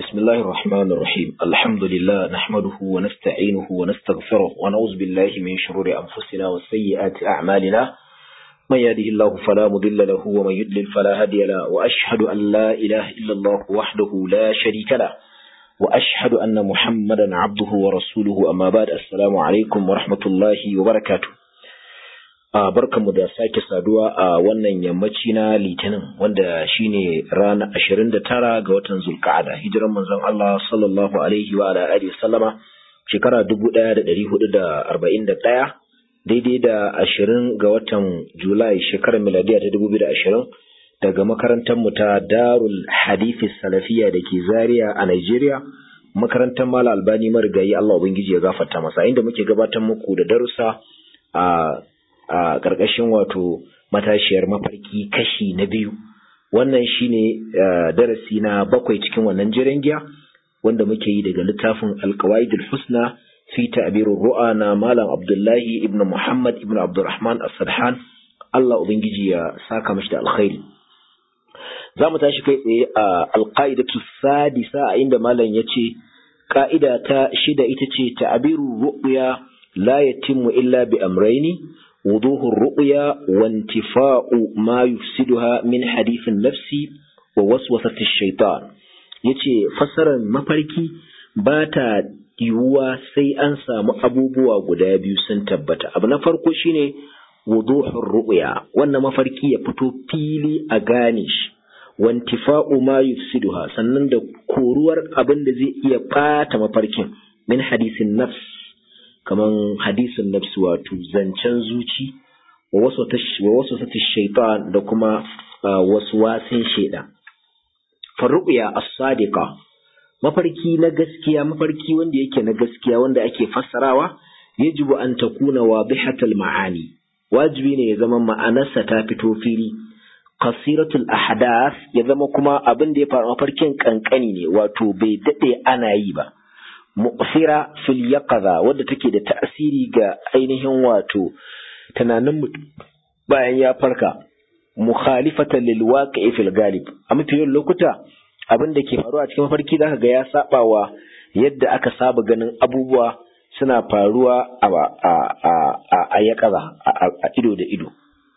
بسم الله الرحمن الرحيم الحمد لله نحمده ونستعينه ونستغفره ونعوذ بالله من شرور أنفسنا وسيئات أعمالنا من يهده الله فلا مضل له ومن يضلل فلا هادي له وأشهد أن لا إله إلا الله وحده لا شريك له وأشهد أن محمدا عبده ورسوله أما بعد السلام عليكم ورحمة الله وبركاته a barkanmu da sake saduwa a wannan yammaci na litinin wanda shine ranar ashirin da tara ga watan zulka'ada hijiran manzon Allah sallallahu alaihi wa ala alihi sallama shekara dubu ɗaya da ɗari hudu da arba'in da ɗaya daidai da ashirin ga watan julai shekarar miladiya ta dubu biyu da ashirin daga makarantar mu ta darul hadithi salafiya da ke zaria a Nigeria makarantar mala albani marigayi Allah ubangiji ya gafarta masa inda muke gabatar muku da darussa a a ƙarƙashin wato matashiyar mafarki kashi na biyu wannan shine darasi na bakwai cikin wannan jiran giya wanda muke yi daga littafin alkawaidul husna fi ta'birur ru'a na malam abdullahi ibn muhammad ibn abdurrahman as-sadhan Allah ubangiji ya saka mashi da alkhairi za mu tashi kai tsaye a alqaidatu sadisa a inda malam ya ce ka'ida ta shida ita ce ta'birur ru'ya la yatimmu illa bi amraini وضوح الرؤيا وانتفاء ما يفسدها من حديث النفس ووسوسة الشيطان yace fassarar mafarki ba ta yiwuwa sai an samu abubuwa guda biyu sun tabbata abu na farko shine wuduhur ru'ya wannan mafarki ya fito fili a gane shi wantifa'u ma yufsiduha sannan da koruwar abin da zai iya bata mafarkin min hadisin nafs kaman hadisin nafsi wato zancen zuci wa wasu sati shaitan da kuma wasu wasin shaida farruƙiya as-sadiqa mafarki na gaskiya mafarki wanda yake na gaskiya wanda ake fassarawa yajibu an takuna wadihatul ma'ani wajibi ne ya zama ma'anarsa ta fito fili qasiratul ahdath ya zama kuma abin da ya faru mafarkin kankani ne wato bai dade ana yi ba mu'sira fil yaqaza wadda take da ta'asiri ga ainihin wato tunanin mutum bayan ya farka mukhalifatan lil waqi'i fil galib a mafi yawan lokuta abin da ke faruwa a cikin mafarki zaka ga ya sabawa yadda aka saba ganin abubuwa suna faruwa a a a a yaqaza a ido da ido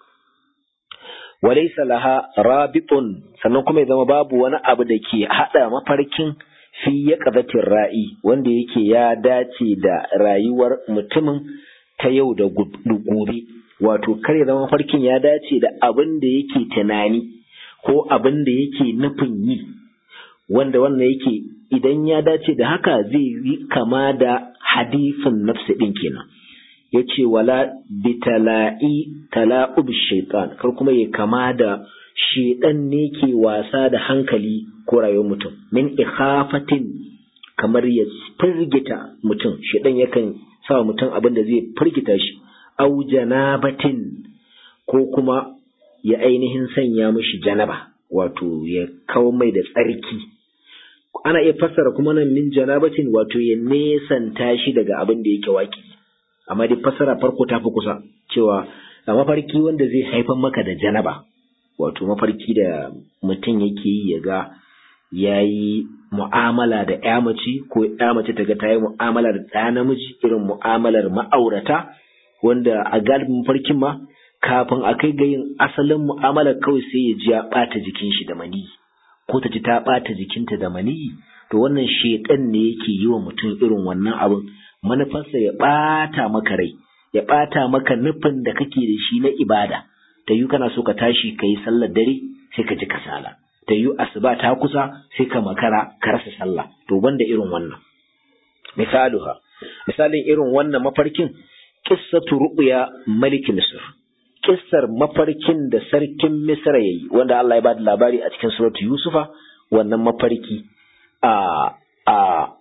walaysa laha rabitun sannan kuma ya zama babu wani abu da ke hada mafarkin fi ya ra'i wanda yake ya dace da rayuwar mutumin ta yau da gobe wato kar ya zama farkin ya dace da abin da yake tunani ko abin da yake nufin yi wanda wannan yake idan ya dace da haka zai yi kama da hadifin nafsi ɗin kenan ya ce wala bitala'i tala'ub shaitan kar kuma ya kama da shedan ne ke wasa da hankali ko rayuwar mutum min ikhafatin kamar ya firgita mutum shedan yakan sa mutum abin da zai firgita shi au janabatin ko kuma ya ainihin sanya mishi janaba wato ya kawo mai da tsarki ana iya fassara kuma nan min janabatin wato ya nesanta shi daga abin da yake waki amma dai fassara farko ta fi kusa cewa a mafarki wanda zai haifar maka da janaba wato mafarki da mutum yake yi ya ga ya yi mu'amala da ya mace ko ya mace ta ga ta yi mu'amala da ɗaya namiji irin mu'amalar ma'aurata wanda a galibin mafarkin ma kafin a kai ga yin asalin mu'amalar kawai sai ya ji ya ɓata jikin shi da maniyi ko ta ji ta ɓata jikinta da maniyi to wannan shekan ne yake yi wa mutum irin wannan abin manufarsa ya ɓata maka rai ya ɓata maka nufin da kake da shi na ibada ta yi kana so ka tashi ka yi sallar dare sai ka ji kasala ta yi asuba ta kusa sai ka makara ka rasa sallah to banda irin wannan misaluha misalin irin wannan mafarkin qissatu ru'ya malik misr kissar mafarkin da sarkin misra yayi wanda Allah ya bada labari a cikin suratu yusufa wannan mafarki a a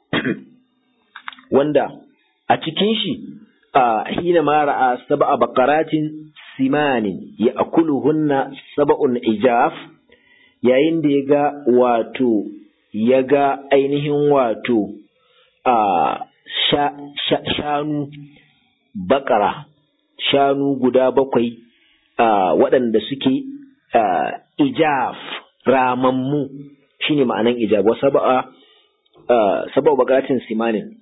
wanda a cikin shi a hina ma ra'a sab'a baqaratin simanin ya akuluhunna saba'un ijaf yayin da ya ga wato ya ga ainihin wato a shanu bakara shanu guda bakwai a waɗanda suke ijaf ramammu shine ma'anan ijab wa sab'a sabau bagatin simanin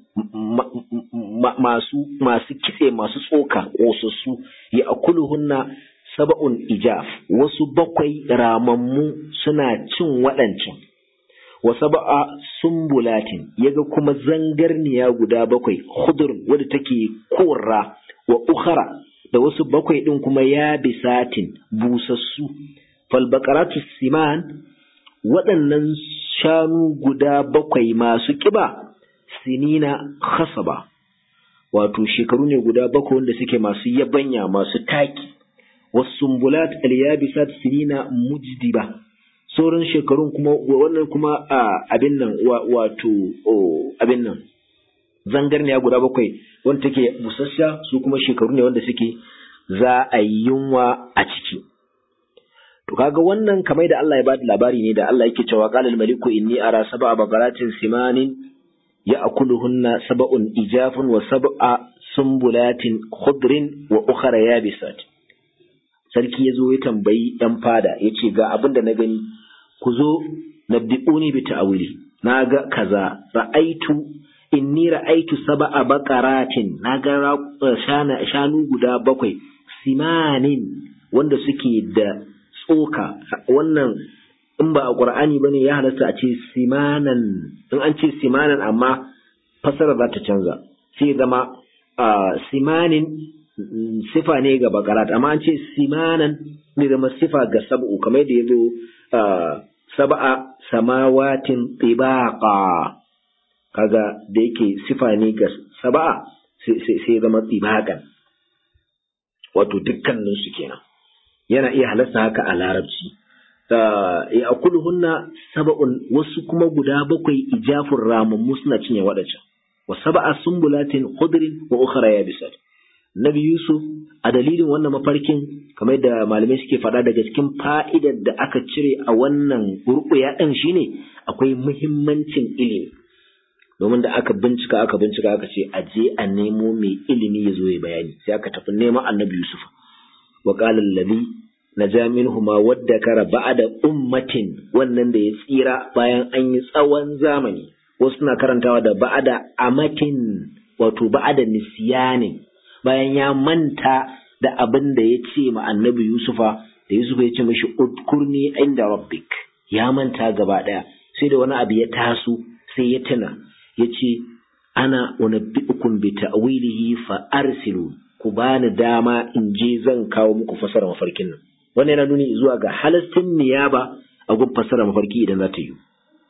masu masu kitse masu tsoka ƙosassu ya akuluhunna saba'un ijaf wasu bakwai ramammu suna cin waɗancan wa saba'a sumbulatin yaga kuma zangarniya guda bakwai hudur wadda take korra wa ukhara da wasu bakwai ɗin kuma ya bisatin busassu falbakaratu siman waɗannan shanu guda bakwai masu ƙiba sinina khasaba wato shekaru ne guda bakwai wanda suke masu yabanya masu taki wasumbulat alyabisat sinina mujdiba sauran shekarun kuma wannan kuma abin nan wato abin nan zangarniya guda bakwai wanda take busassha su kuma shekaru ne wanda suke za a yi yunwa a ciki to kaga wannan kamar da Allah ya bada labari ne da Allah yake cewa qalal maliku inni ara sab'a baqaratin simanin ya'kuluhunna sab'un ijafun wa sab'a sumbulatin khudrin wa ukhra yabisat sarki yazo ya tambayi yan fada yace ga abin da na gani ku zo nabbi'uni bi ta'wili na ga kaza ra'aitu inni ra'aitu sab'a baqaratin na ga shanu guda bakwai simanin wanda suke da tsoka wannan in ba a ƙur'ani ba ne ya halasta a ce simanan in an ce simanan amma fasara za ta canza sai zama simanin sifa ne ga bakarat amma an ce simanan ne zama sifa ga sab'u kamar da ya zo saba'a samawatin tibaqa kaga da yake sifa ne ga saba'a sai zama tibaqan wato dukkaninsu kenan yana iya halasta haka a larabci ya akuluhunna saba'un wasu kuma guda bakwai ijafin ramammu suna cinye waɗancan wa saba'a sumbulatin khudrin wa ukhra yabisat Nabi Yusuf a dalilin wannan mafarkin kamar da malamai suke faɗa daga cikin fa'idar da aka cire a wannan ruƙuya ɗin shine akwai muhimmancin ilimi domin da aka bincika aka bincika aka ce a je a nemo mai ilimi ya zo ya bayani sai aka tafi neman annabi Yusuf wa qala allazi naja minhuma waddakara ba'da ummatin wannan da ya tsira bayan an yi tsawon zamani wasu na karantawa da ba'da amatin wato ba'da nisyanin bayan ya manta da abin da ya ce ma annabi Yusufa da Yusufa ya ce mashi udkurni inda rabbik ya manta gaba daya sai da wani abu ya taso sai ya tuna ya ce ana unabbi'ukum bi ta'wilihi fa arsilu ku bani dama in je zan kawo muku fasara mafarkin nan wannan yana nuni zuwa ga halastin niyaba a gun fasara mafarki idan za ta yi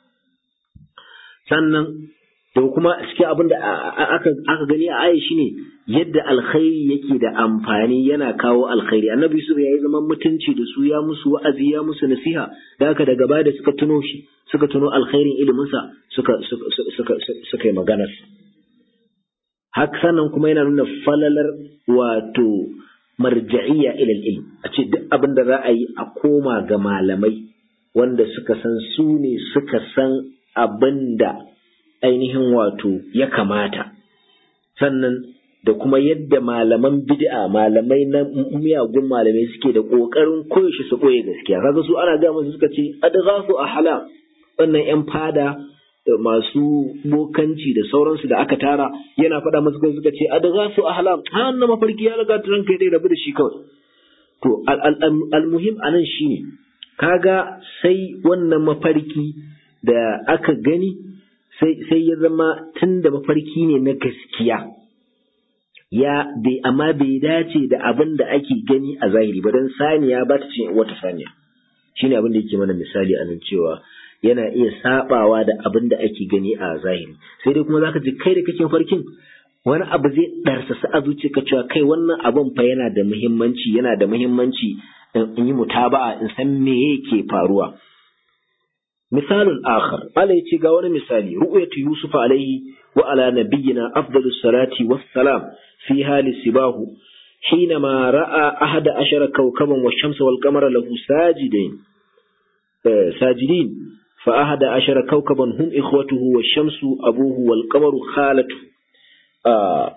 sannan da kuma cikin abin da aka gani a aya shine yadda alkhairi yake da amfani yana kawo alkhairi annabi yusuf ya yi zaman mutunci da su ya musu wa'azi ya musu nasiha da haka daga baya da suka tuno shi suka tuno alkhairin iliminsa suka suka suka yi magana haka sannan kuma yana nuna falalar wato marja'iyya ila ilm a ce duk abin da za a yi a koma ga malamai wanda suka san su ne suka san abin da ainihin wato ya kamata sannan da kuma yadda malaman bid'a malamai na miyagun malamai suke da kokarin koyaushe su koye gaskiya kaga su ana ga musu suka ce adghasu ahla wannan yan fada da masu bokanci da sauransu da aka tara yana faɗa musu kai suka ce adghasu ahla ha wannan mafarki ya riga turan kai dai rabu da shi kawai to al-muhim anan shine kaga sai wannan mafarki da aka gani sai ya zama tun da mafarki ne na gaskiya ya bai amma bai dace da abin da ake gani a zahiri ba don saniya ba ta cin wata saniya shine abin da yake mana misali a nan cewa yana iya sabawa da abin da ake gani a zahiri sai dai kuma zaka ji kai da kake farkin wani abu zai ɗarsasa a zuciyarka cewa kai wannan abin fa yana da muhimmanci yana da muhimmanci in yi mutaba'a in san me yake faruwa مثال آخر قال يتي قاونا مثالي رؤية يوسف عليه وعلى نبينا أفضل الصلاة والسلام في هال سباه حينما رأى أحد عشر كوكبا والشمس والقمر له ساجدين آه ساجدين فأحد عشر كوكبا هم إخوته والشمس أبوه والقمر خالته آه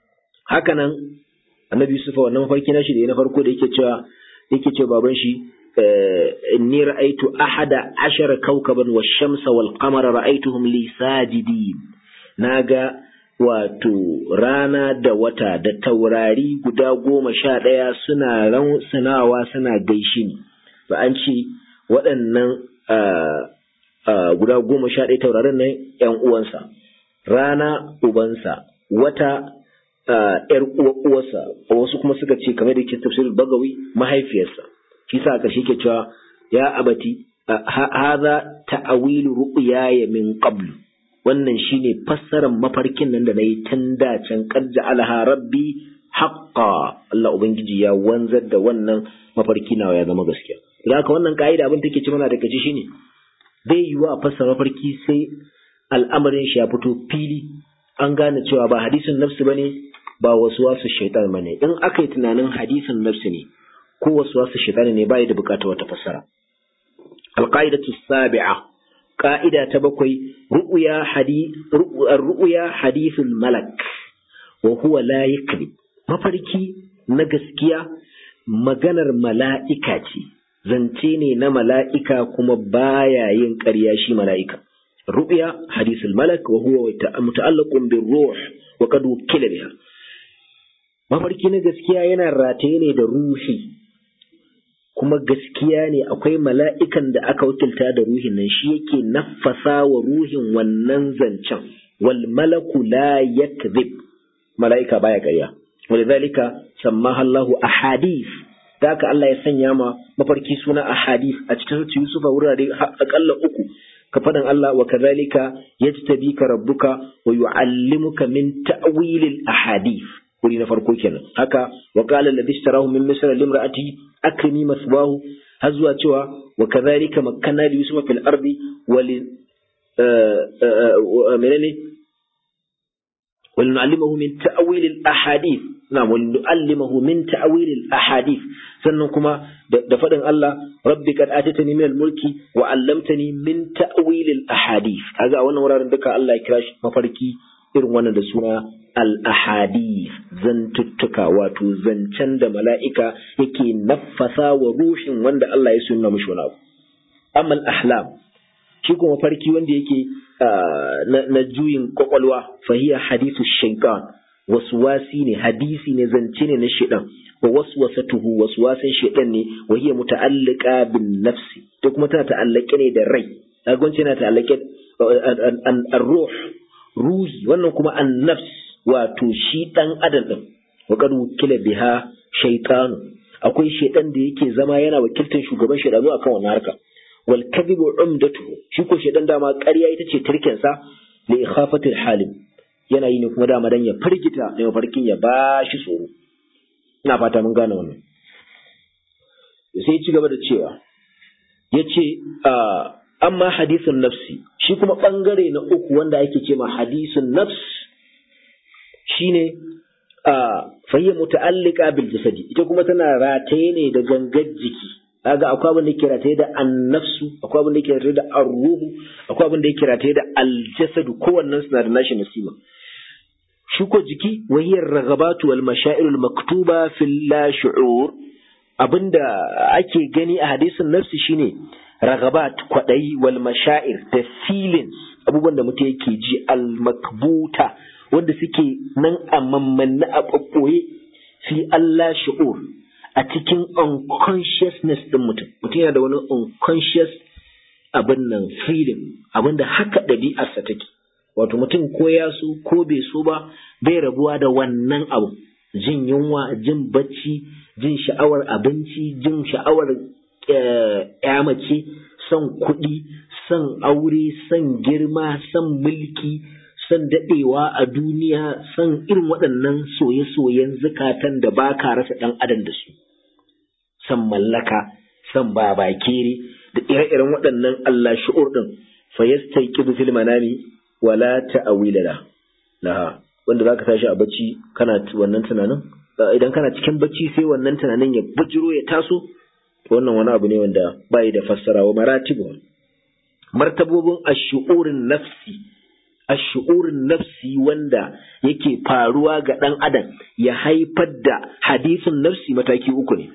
هكذا النبي يوسف wannan mafarki na shi da na farko da yake cewa yake cewa baban shi inni ra'aytu ahada ashara kawkaban wash-shamsa wal-qamara ra'aytuhum li sajidin naga wato rana da wata da taurari guda goma sha ɗaya suna rausunawa suna gaishe ni ba an ce waɗannan guda goma sha ɗaya taurarin nan ‘yan uwansa rana ubansa wata ‘yar uwarsa wasu kuma suka ce kamar da ke tafsir bagawi mahaifiyarsa shi sa ƙarshe ke cewa ya abati haza ta'awilu ru'yaya min qablu wannan shine fassarar mafarkin nan da nayi tun da can qad ja'alaha rabbi haqqa Allah ubangiji ya wanzar da wannan mafarki nawa ya zama gaskiya idan haka wannan ka'ida abin take ci mana da kaci shine bai yiwu a fassara mafarki sai al'amarin shi ya fito fili an gane cewa ba hadisin nafsi bane ba wasu wasu shaitan bane in aka yi tunanin hadisin nafsi ne ko wasu wasu shaitan ne bai da bukatar wata fassara alqaidatu sabi'a ƙa'ida ta bakwai ru'uya hadithul malak wa huwa la yakzib mafarki na gaskiya maganar mala'ika ce zance ne na mala'ika kuma baya yin ƙarya shi mala'ika ru'ya hadithul malak wa huwa muta'allaqun bir ruh wa qad wukila biha mafarki na gaskiya yana rataye ne da ruhi kuma gaskiya ne akwai mala'ikan da aka wakilta da ruhin nan shi yake nafasa wa ruhin wannan zancen wal malaku la yakzib mala'ika baya ƙarya walidhalika sammaha Allahu ahadith da haka Allah ya sanya ma mafarki suna ahadith a cikin surat Yusuf a wurare akalla uku ka faɗin Allah wa kadhalika yajtabika rabbuka wa yu'allimuka min ta'wilil ahadith wuri na farko kenan haka wa qala alladhi ishtarahu min misr limra'ati akrimi masbahu har zuwa cewa wa kadhalika makkanna li yusufa fil ardi wa li menene ولنعلمه من تأويل الأحاديث نعم ولنعلمه من تأويل الأحاديث sannan kuma da faɗin Allah rabbi kad atatani min al-mulki wa 'allamtani min ta'wil al-ahadith kaga wannan wuraren duka Allah ya kira shi mafarki irin wannan da suna al-ahadith zantuttuka wato zancen da mala'ika yake naffasa wa ruhin wanda Allah ya sunna mishi wani abu amma al-ahlam shi kuma mafarki wanda yake na juyin kwakwalwa fahiya hadithu shaitan waswasi ne hadisi ne zance ne na shaitan wa waswasatuhu waswasin shaitan ne wa hiya muta'alliqa bin nafsi to kuma tana ta'allake ne da rai agonci yana ta'allake ar-ruh ruhi wannan kuma an-nafs wato shi dan adam din wa qad wukila biha shaytanu akwai shaitan da yake zama yana wakiltar shugaban shaidanu akan wannan harka wal kadhibu umdatuhu shi ko shedan dama ƙarya ita ce turken sa li ikhafatil halim yana yi ne kuma dama dan ya firgita ne mafarkin ya bashi tsoro ina fata mun gane wannan sai ci gaba da cewa yace amma hadisun nafsi shi kuma bangare na uku wanda ake ce ma hadisun nafs shine fa hiya muta'alliqa bil jasadi ita kuma tana rataye ne da gangar jiki kaga akwai abin da yake rataye da annafsu akwai abin da yake rataye da arruhu akwai abin da yake rataye da aljasadu kowannen suna da nashi nasiba shi ko jiki wahiyar ragabatu wal mashairul maktuba fil la shu'ur abinda ake gani a hadisin nafsi shine ragabat kwadai wal mashair da feelings abubuwan da mutum yake ji al makbuta wanda suke nan a mammanna a ɓaɓɓoye fi Allah shu'ur a cikin unconsciousness ɗin mutum mutum yana da wani unconscious abin nan freedom abin da haka ɗabi'arsa take wato mutum ko ya so ko bai so ba bai rabuwa da wannan abu jin yunwa jin bacci jin sha'awar abinci jin sha'awar mace son kuɗi son aure son girma son mulki son daɗewa a duniya son irin waɗannan soye-soyen zukatan da ba ka rasa ɗan adam da su son mallaka son babakere da ire-iren waɗannan Allah shu'ur ɗin fa yastayqidu fil manami wala ta'wila la laha wanda zaka tashi a bacci kana wannan tunanin idan kana cikin bacci sai wannan tunanin ya bujiro ya taso wannan wani abu ne wanda bai da fassara wa maratibu martabobin ash-shu'urin nafsi ash-shu'urin nafsi wanda yake faruwa ga ɗan adam ya haifar da hadisin nafsi mataki uku ne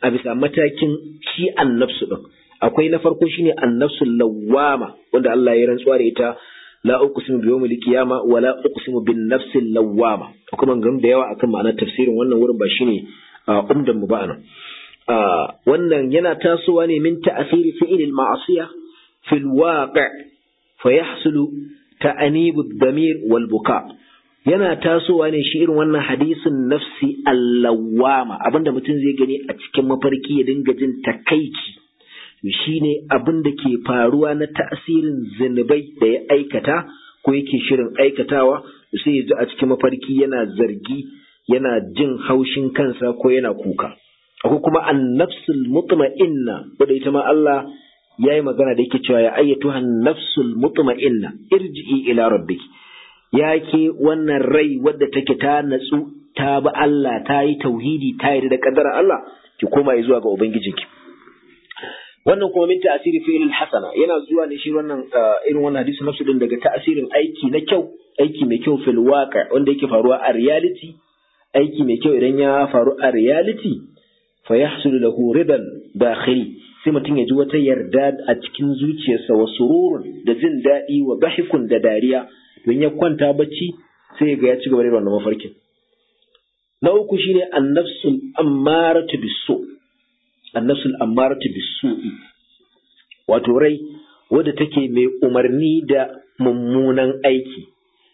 a bisa matakin shi annafsu din akwai na farko shine annafsu lawwama wanda Allah ya rantsuwa da ita la uqsimu bi yawmil qiyama wa la uqsimu bin nafsil lawwama akwai maganganu da yawa akan ma'anar tafsirin wannan wurin ba shine umdan mu ba anan wannan yana tasowa ne min ta'asiri fi'il al-ma'siyah fil waqi' fa yahsulu ta'anibu ad-damir wal buka yana tasowa ne shi irin wannan hadisin nafsi allawama abinda mutum zai gani a cikin mafarki ya dinga jin takaici shine abin da ke faruwa na ta'asirin zinubai da ya aikata ko yake shirin aikatawa sai ya ji a cikin mafarki yana zargi yana jin haushin kansa ko yana kuka akwai kuma annafsul mutma'inna wanda ita ma Allah ya yi magana da yake cewa ya ayyatuha nafsul mutma'inna irji'i ila rabbiki ya ke wannan rai wadda take ta natsu ta bi Allah ta yi tauhidi ta yi da kaddara Allah ki koma zuwa ga ubangijinki wannan kuma min ta'asiri fi'il hasana yana zuwa ne shi wannan irin wannan hadisi nafsu din daga ta'asirin aiki na kyau aiki mai kyau fil waqi wanda yake faruwa a reality aiki mai kyau idan ya faru a reality fa yahsulu lahu ridan dakhili sai mutum ya ji wata yarda a cikin zuciyarsa wa sururun da jin daɗi wa bahikun da dariya don ya kwanta bacci sai ga ya ci gaba da wannan mafarkin na uku shine annafsul ammaratu bisu annafsul ammaratu bisu'i wato rai wadda take mai umarni da mummunan aiki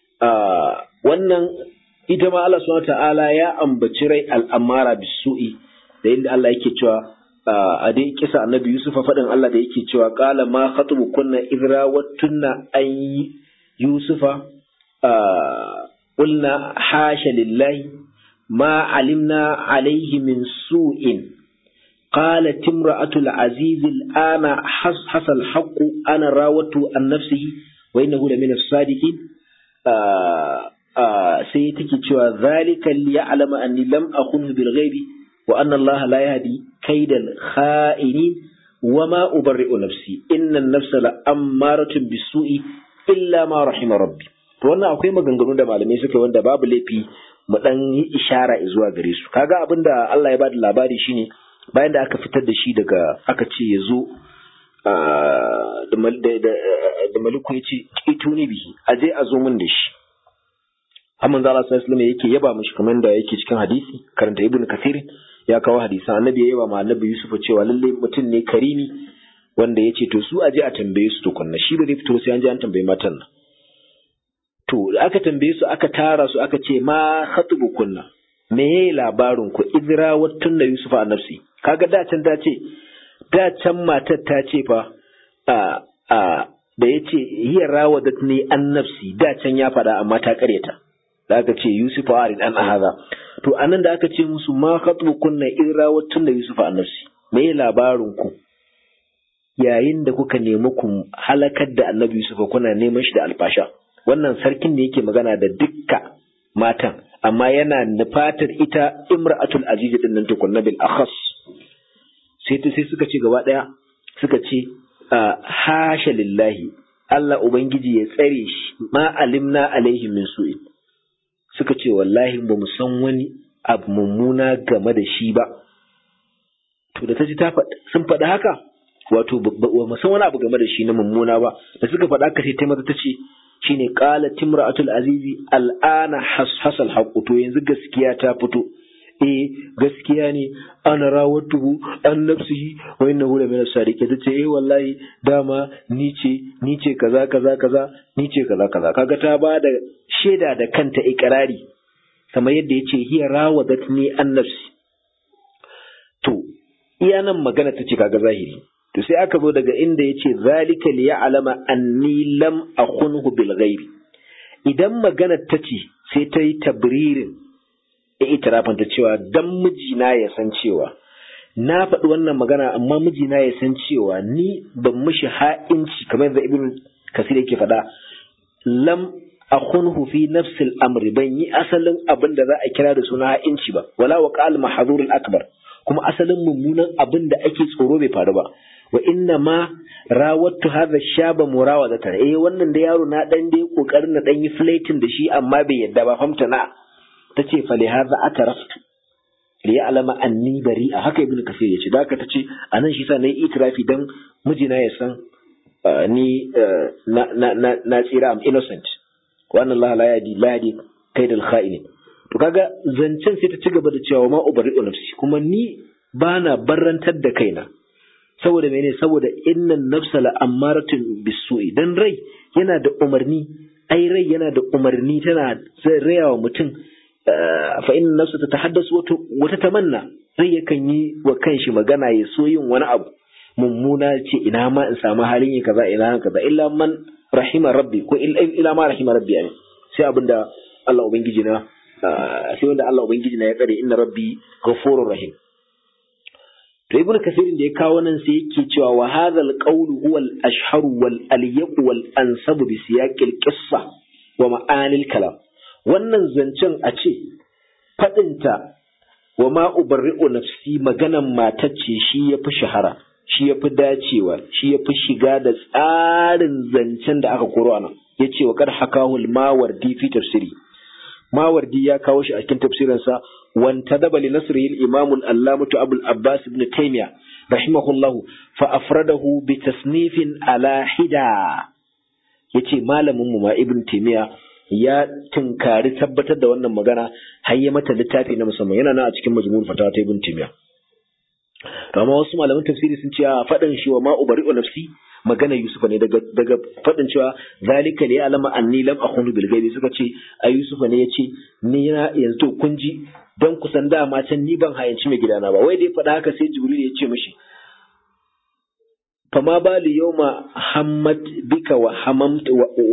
wannan ita ma Allah subhanahu ta'ala ya ambaci rai al'amara bisu'i da inda Allah yake cewa a dai kisa annabi Yusuf faɗin Allah da yake cewa qala ma khatubu kunna idra wattunna an yusufa qulna hasha lillahi ma alimna alaihi min su'in قالت امرأة العزيز الآن حصل الحق أنا راودته عن نفسه وإنه لمن الصادقين سيتك ذلك ليعلم أني لم أخنه بالغيب وأن الله لا يهدي كيد الخائنين وما أبرئ نفسي إن النفس لأمارة بالسوء إلا ما رحم ربي wannan akwai maganganu da malamai suka wanda babu laifi mu dan yi ishara zuwa gare su kaga abin da Allah ya bada labari shine bayan da aka fitar da shi daga aka ce ya zo da maliku ya ce ito ne bihi a je a zo min da shi Hamman zala sallallahu alaihi yake yaba mishi kamar da yake cikin hadisi karanta ibnu kathir ya kawo hadisan annabi ya yaba ma annabi yusuf cewa lalle mutum ne karimi wanda ya ce to su aje a tambaye su tukunna shi ba zai fito sai an je an tambaye matan nan to da aka tambaye su aka tara su aka ce ma khatubu kunna me yayi labarin ku idra wattun da yusuf a nafsi kaga da can ta ce da can matar ta ce fa a a da yace hiya rawadatni an nafsi da can ya faɗa amma ta karyata da aka ce yusuf a arid an haza to anan da aka ce musu ma khatubu kunna idra wattun da yusuf a nafsi me yayi labarin ku yayin da kuka nemi ku halakar da annabi yusuf kuna neman shi da alfasha wannan sarkin ne yake magana da dukka matan amma yana nufatar ita imra'atul aziz din nan tukunna bil akhas sai ta sai suka ce gaba daya suka ce hasha lillahi Allah ubangiji ya tsare shi ma alimna alaihi min su'in suka ce wallahi ba mu san wani abu mummuna game da shi ba to da ta ji ta sun faɗi haka wato ba mu san wani abu game da shi na mummuna ba da suka faɗa haka sai ta mata ta ce shine qala timra'atul azizi al'ana hasal haqqu to yanzu gaskiya ta fito eh gaskiya ne ana rawatuhu an nafsihi wa innahu la min as-sadiqin tace eh wallahi dama ni ce ni ce kaza kaza kaza ni ce kaza kaza kaga ta ba da shaida da kanta ikrari kamar yadda yace hiya rawadatni an nafsi to iya nan magana tace kaga zahiri to sai aka zo daga inda ya ce zalika li ya'lama anni lam akhunhu bil ghaibi idan magana ta ce sai ta yi tabririn ya itirafin ta cewa dan mijina ya san cewa na faɗi wannan magana amma mijina ya san cewa ni ban mishi ha'inci kamar yadda ibn kasir yake faɗa lam akhunhu fi nafsi al-amri ban yi asalin abin da za a kira da suna ha'inci ba wala wa qal mahzur al-akbar kuma asalin mummunan abin da ake tsoro bai faru ba wa inna ma rawattu hadha shaba murawadatan eh wannan da yaro na dan dai kokarin na dan yi flating da shi amma bai yadda ba famta na tace fa li hadha ataraftu li ya'lama anni bari'a haka ibnu kasir yace da haka tace anan shi sa nayi itirafi dan mijina ya san ni na na na tsira am innocent wa anna Allah la yadi la yadi kaidal kha'inin to kaga zancen sai ta ci gaba da cewa ma ubari'u nafsi kuma ni bana barrantar da kaina saboda mene saboda innan nafsa la ammaratun bisu'i dan rai yana da umarni ai rai yana da umarni tana raya wa mutum fa inna nafsa tatahaddasu wata tamanna rai yakan yi wa kanshi magana ya so yin wani abu mummuna ce ina ma in samu halin yi kaza ina kaza illa man rahima rabbi ko illa ma rahima rabbi ne sai abinda Allah ubangiji na sai wanda Allah ubangiji na ya tsare inna rabbi ghafurur rahim to ibn kasirin da ya kawo nan sai yake cewa wa hadha al-qawlu huwa al-ashhar wal alyaq wal ansab bi siyaq al-qissa wa ma'ani al-kalam wannan zancen a ce fadinta wa ma ubarri'u nafsi maganan matacce shi yafi shahara shi yafi dacewa shi yafi shiga da tsarin zancen da aka koro anan yace wa kad hakahu al-mawardi fi tafsiri mawardi ya kawo shi a cikin tafsirinsa وانتدب لنصره الإمام الألامة أبو العباس بن تيمية رحمه الله فأفرده بتصنيف على حدا yace malamin mu ma ibn timiya ya tunkari tabbatar da wannan magana har ya mata littafi na musamman yana nan a cikin majmu'ul fatawa ta ibn timiya to amma wasu malaman tafsiri sun ce a fadin shi wa ma ubari'u nafsi magana Yusuf ne daga daga fadin cewa zalika li alama anni lam akhunu bil ghaibi suka ce ai Yusuf ne yace ni na yanzu to kun ji dan kusan dama can ni ban hayanci mai gidana ba wai dai faɗa haka sai Jibril ya ce mishi fama bali yawma hammat bika wa hamamta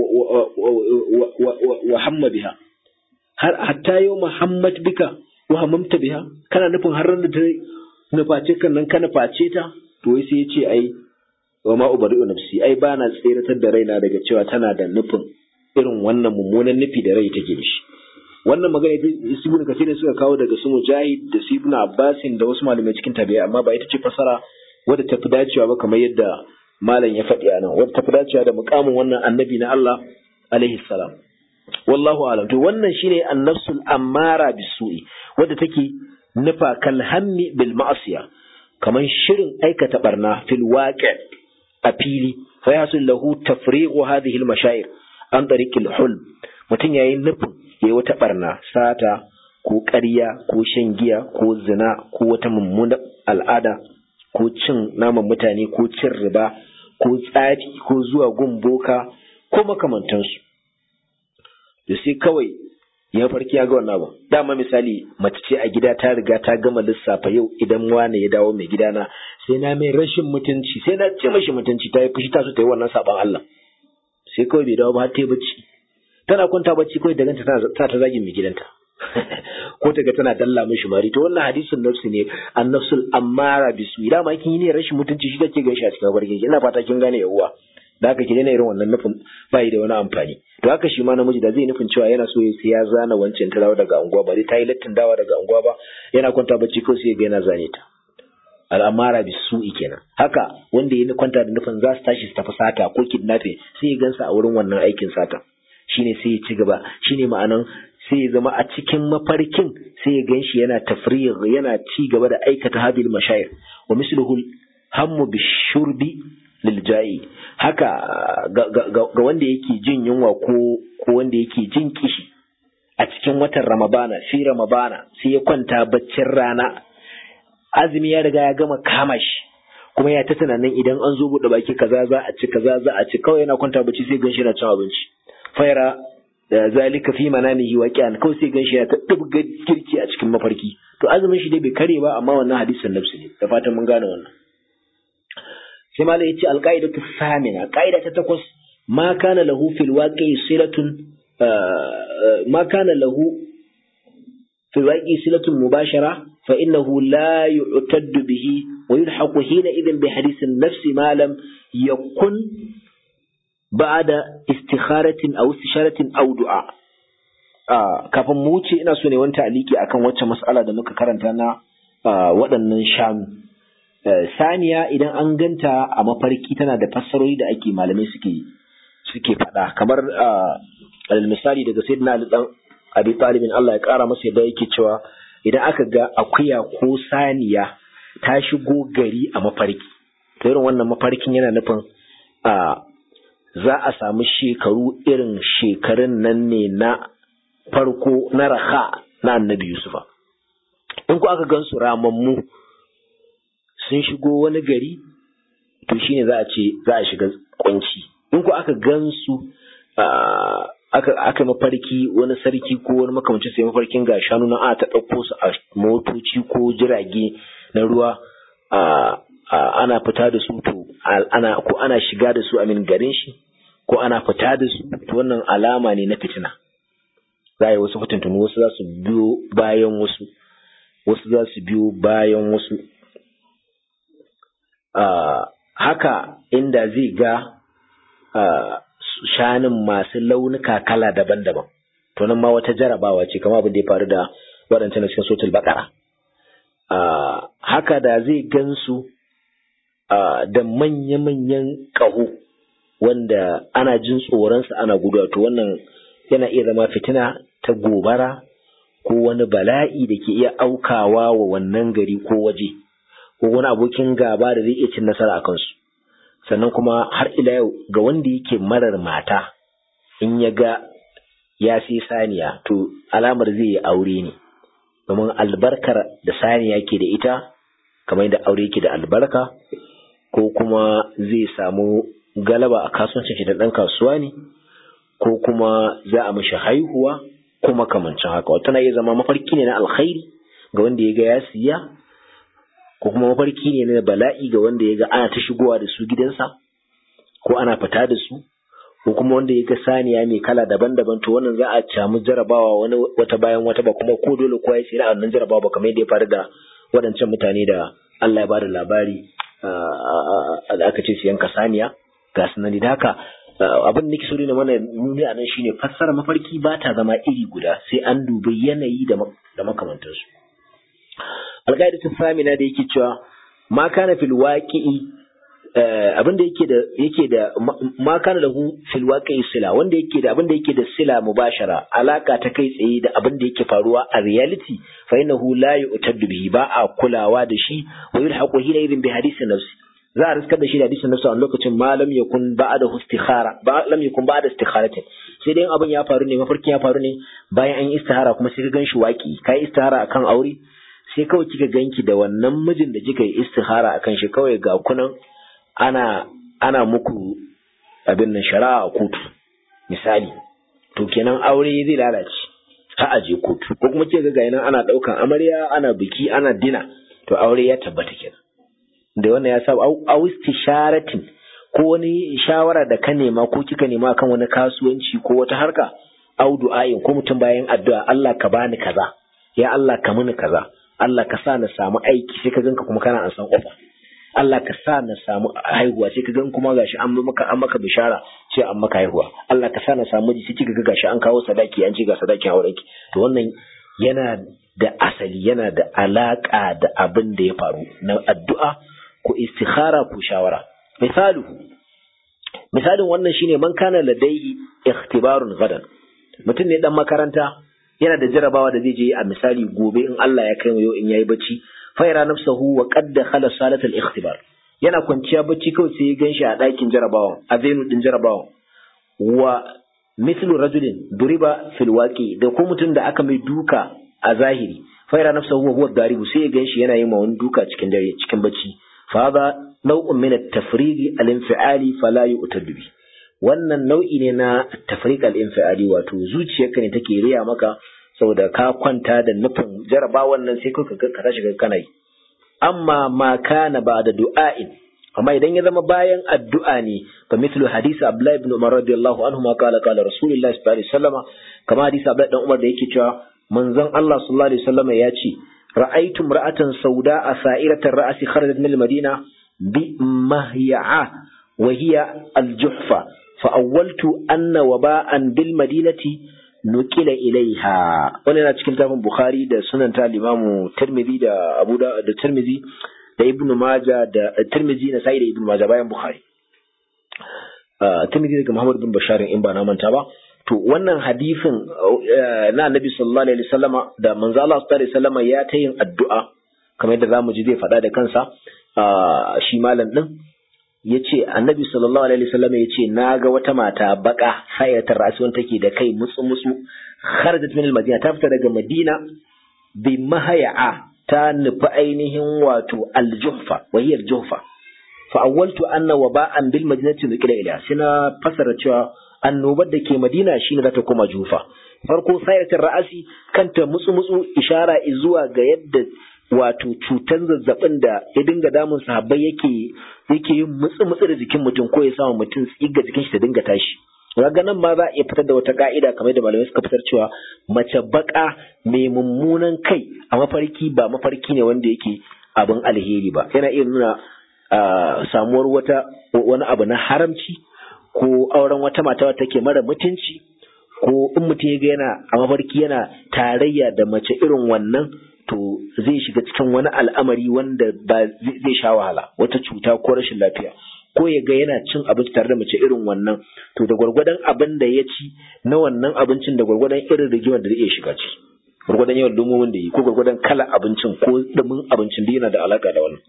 wa hamma biha har hatta yawma hammat bika wa hamamta biha kana nufin har ran da ta nuface kan nan ka nuface ta to wai sai ya ce ai wa ma ubari'u nafsi ai ba na tseratar da raina daga cewa tana da nufin irin wannan mummunan nufi da rai take da shi wannan magana ita ibn kasir suka kawo daga su mujahid da su ibn abbasin da wasu malamai cikin tabi'a amma ba ita ce fasara wadda ta fi dacewa ba kamar yadda malam ya faɗi a nan wadda ta fi dacewa da mukamin wannan annabi na Allah alaihi salam wallahu alam to wannan shine annafsul ammara bisu'i wadda take nufa kal hammi bil ma'asiya kamar shirin aikata barna fil waqi a fili fa yasul lahu tafriqu hadhihi al mashair an tariqil hulm mutum yayin nufin ya wata barna sata ko ƙarya ko shan giya ko zina ko wata mummunar al'ada ko cin naman mutane ko cin riba ko tsafi ko zuwa gun boka ko makamantansu da sai kawai ya farki ya ga wannan abu dama misali mace ce a gida ta riga ta gama lissafa yau idan wane ya dawo mai gidana sai na mai rashin mutunci sai na ce mashi mutunci ta yi fushi ta so ta yi wannan saban Allah sai kawai bai dawo ba har ta yi bacci tana kwanta bacci kawai da ganta tana ta zagin mai gidanta ko ta ga tana dalla mishi mari to wannan hadisin nafsi ne annafsul ammara bisu da ma kin yi ne rashin mutunci shi kake gaishe a cikin barkin ina fata kin gane yawwa da haka ki daina irin wannan nufin bai da wani amfani to haka shi ma namiji da zai nufin cewa yana so sai ya zana wancan ta dawo daga unguwa ba zai ta yi lattin dawa daga unguwa ba yana kwanta bacci kawai sai ya ga yana zane ta al'amara bisu'i kenan haka wanda ya kwanta da nufin za su tashi su tafi sata ko kidnapping sai ya gansa a wurin wannan aikin sata shine sai ya ci gaba shine ma'anan sai ya zama a cikin mafarkin sai ya ganshi yana tafriyar yana ci gaba da aikata hadil mashayir wa misluhu hammu bishurbi lil ja'i haka ga wanda yake jin yunwa ko ko wanda yake jin kishi a cikin watan ramadana fi ramadana sai ya kwanta baccin rana azumi ya riga ya gama kama shi kuma ya ta tunanin idan an zo buɗe baki kaza za a ci kaza za a ci kawai yana kwanta bacci sai ganshi yana cin abinci faira da zalika fi manamihi waqi'an kawai sai ganshi ya ta dubga kirki a cikin mafarki to azumin shi dai bai kare ba amma wannan hadisin nafsi ne da fatan mun gane wannan sai malai yace alqaidatu samina qaida ta takwas ma kana lahu fil waqi'i silatun ma kana lahu fil waqi'i silatun mubashara fa innahu la yu'taddu bihi wa yulhaqu hina idhin bi hadithin nafsi ma lam yakun بعد استخارة أو استشارة أو دعاء kafin mu wuce ina so ne wani ta'aliki akan wacce mas'ala da muka karanta na waɗannan shanu saniya idan an ganta a mafarki tana da fassarori da ake malamai suke suke faɗa kamar alal misali daga sayyidina Ali dan Abi Talib Allah ya ƙara masa yadda yake cewa idan aka ga akuya ko saniya ta shigo gari a mafarki to irin wannan mafarkin yana nufin a za a samu shekaru irin shekarun nan ne na farko na raha na annabi yusufa in ku aka gansu ramammu sun shigo wani gari to shine za a ce za a shiga kunci in ku aka gansu aka aka mafarki wani sarki ko wani makamancin sai mafarkin ga shanu na a ta ɗauko su a motoci ko jirage na ruwa ana fita da su to ana ko ana shiga da su amin garin shi ko ana fita da su to wannan alama ne na fitina za a yi wasu fitintunu wasu za su biyo bayan wasu wasu za su biyo bayan wasu haka inda zai ga shanin masu launuka kala daban-daban to nan ma wata jarabawa ce kama abin da ya faru da waɗancan na cikin sotul bakara haka da zai gansu da manya-manyan ƙaho wanda ana jin tsoronsa ana gudu to wannan yana iya zama fitina ta gobara ko wani bala'i da ke iya aukawa wa wannan gari ko waje ko wani abokin gaba da zai iya cin nasara a kansu sannan kuma har ila yau ga wanda yake marar mata in ya ga ya sai saniya to alamar zai yi aure ne domin albarkar da saniya ke da ita kamar yadda aure yake da albarka ko kuma zai samu galaba a kasuwancin shi da ɗan kasuwa ne ko kuma za a mishi haihuwa ko makamancin haka wata na iya zama mafarki ne na alkhairi ga wanda ya ga ya siya ko kuma mafarki ne na bala'i ga wanda ya ga ana ta shigowa da su gidansa ko ana fita da su ko kuma wanda ya ga saniya mai kala daban-daban to wannan za a camu jarabawa wani wata bayan wata ba kuma ko dole kowa ya tsira a wannan jarabawa ba kamar yadda ya faru da waɗancan mutane da Allah ya bada labari da aka ce su yanka saniya ga sunan da haka abin da so ne mana nuni a nan shine fassara mafarki ba ta zama iri guda sai an dubi yanayi da makamantansu alƙaidatun samina da yake cewa ma kana fil waqi'i abin da yake da yake da ma kana lahu fil waqi'i sila wanda yake da abin da yake da sila mubashara alaka ta kai tsaye da abin da yake faruwa a reality fa innahu la yu'taddu bihi ba a kulawa da shi wa yulhaqu hina idin bi hadisi nafsi za a riskar da shi da hadisin nafsi a lokacin ma lam yakun ba'da istikhara ba lam yakun ba'da istikharatin sai dai abin ya faru ne mafarkin ya faru ne bayan an yi istihara kuma sai ka ganshi waki kai istihara akan aure sai kawai kika ganki da wannan mijin da kika yi istihara akan shi kawai ga kunan ana ana muku abin nan shari'a a kotu misali to kenan aure zai lalace ha aje kotu ko kuma kika ga nan ana daukan amarya ana biki ana dina to aure ya tabbata kenan da wannan ya saba au istisharatin ko wani shawara da ka nema ko kika nema kan wani kasuwanci ko wata harka au du'ayin ko mutum bayan addu'a Allah ka bani kaza ya Allah ka mini kaza Allah ka sa na samu aiki sai ka ganka kuma kana an san kofa Allah ka sa na samu haihuwa sai ka gan kuma gashi an maka an maka bishara sai an maka haihuwa Allah ka sa na samu miji sai kika ga gashi an kawo sadaki an ce ga sadakin aurenki to wannan yana da asali yana da alaka da abin da ya faru na addu'a ko istikhara ko shawara misalu misalin wannan shine man kana ladai ikhtibarun gadan mutum ne dan makaranta yana da jarabawa da zai je a misali gobe in Allah ya kai mu yau in yayi bacci faira nafsahu wa qad dakhala salatal ikhtibar yana kwanciya bacci kawai sai ya ganshi a ɗakin jarabawan a zenu din jarabawan wa mithlu rajulin duriba fil waqi da ko mutum da aka mai duka a zahiri faira nafsahu wa huwa daribu sai ya ganshi yana yin wani duka cikin dare cikin bacci fa hada naw'un min at-tafriq al-infi'ali fala yu'tadu bi wannan nau'i ne na tafriq al-infi'ali wato zuciyarka ne take riya maka saboda ka kwanta da nufin jarabawan nan sai kuka ka tashi ga kana yi amma ma kana ba da du'a'in amma idan ya zama bayan addu'a ne fa mithlu hadisi Abdullah ibn Umar radiyallahu anhu ma qala qala Rasulullah sallallahu alaihi wasallam kama hadisi Abdullah dan Umar da yake cewa manzon Allah sallallahu alaihi wasallam ya ce ra'aytu imra'atan sauda'a sa'iratan ra'si kharajat min al-Madina bi mahya'a wa hiya al-juhfa fa awwaltu anna waba'an bil madinati nukila ilaiha wani yana cikin tafin bukhari da sunan ta limamu tirmidhi da abu da da tirmidhi da ibnu maja da tirmidhi na sai da ibnu maja bayan bukhari tirmidhi daga muhammad bin bashar in ba na manta ba to wannan hadisin na annabi sallallahu alaihi wasallama da manzo Allah sallallahu alaihi wasallama ya ta yin addu'a kamar yadda zamu ji zai faɗa da kansa shi malam din yace annabi sallallahu alaihi wasallama yace naga wata mata baka hayatar rasuwan take da kai mutsu mutsu kharajat min al-madina ta fita daga madina bi mahaya'a ta nufi ainihin wato al-juhfa wahiyar juhfa fa awwaltu anna waba'an bil madinati nuqila ila sina fasara cewa annobar da ke madina shine za ta koma jufa farko sayatar ra'asi kanta mutsu mutsu ishara zuwa ga yadda wato cutan zazzabin da ya dinga damun sahabbai yake yake yin mutsu mutsu da jikin mutum ko ya samu mutum tsiga jikin shi ta dinga tashi ga nan ma za a iya fitar da wata ka'ida kamar da malamai suka fitar cewa mace baka mai mummunan kai a mafarki ba mafarki ne wanda yake abin alheri ba yana iya nuna samuwar wata wani abu na haramci ko auren wata mata wata take mara mutunci ko in mutum ya ga yana a mafarki yana tarayya da mace irin wannan to zai shiga cikin wani al'amari wanda ba zai sha wahala wata cuta ko rashin lafiya ko ya ga yana cin abinci tare da mace irin wannan to da gwargwadon abin da ya ci na wannan abincin da gwargwadon irin rigimar da zai iya shiga ciki gwargwadon yawan lumomin da yi ko gwargwadon kala abincin ko dumin abincin da yana da alaka da wannan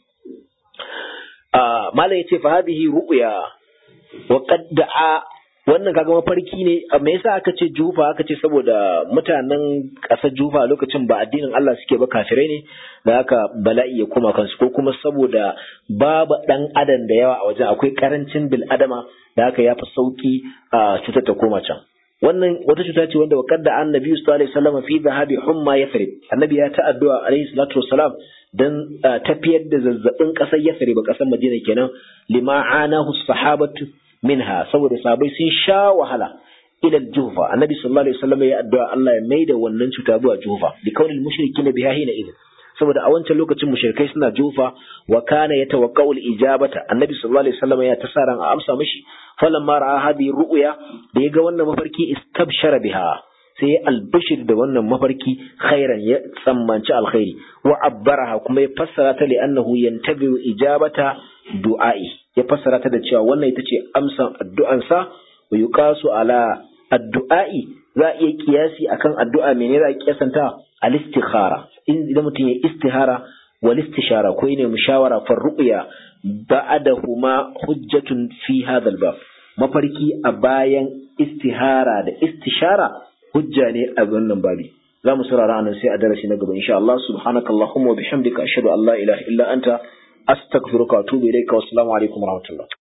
malam yace fa hadhihi ru'ya wa qad da'a wannan kaga mafarki ne me yasa aka ce jufa aka ce saboda mutanen ƙasar jufa lokacin ba addinin Allah suke ba kafirai ne da haka bala'i ya koma kansu ko kuma saboda babu dan adam da yawa a wajen akwai karancin bil adama da haka ya fi sauki a cutar ta koma can wannan wata cuta ce wanda wakar da annabi sallallahu alaihi wasallam fi zahabi humma yathrib annabi ya ta addu'a alaihi salatu wassalam dan tafiyar da zazzabin kasar yathrib kasar madina kenan lima anahu sahabatu minha saboda sahabbai sun sha wahala ila jufa annabi sallallahu alaihi wasallam ya addu'a Allah ya maida wannan cuta zuwa jufa li kaunil mushrikina biha hina idin saboda a wancan lokacin mushrikai suna jufa wa kana yatawaqqa'u al-ijabata annabi sallallahu alaihi wasallam ya tasaran a amsa mishi falamma ra'a hadhihi ru'ya da yaga wannan mafarki istabshara biha sai ya albashir da wannan mafarki khairan ya tsammanci alkhairi wa abbaraha kuma ya fassara ta li annahu yantabi'u ijabata du'a'i ya fassara ta da cewa wannan ita ce amsan addu'ansa wa yuqasu ala addu'a'i za a iya kiyasi akan addu'a menene za a kiyasanta al-istikhara idan mutum ya istihara wal istishara ko ne mushawara fa ru'ya ba'dahuma hujjatun fi hadha al-bab mafarki a bayan istihara da istishara hujja ne a wannan babi za mu saurara anan sai a darasi na gaba insha Allah subhanakallahumma wa bihamdika ashhadu an la ilaha illa anta astaghfiruka wa atubu ilayka wa assalamu alaikum wa rahmatullah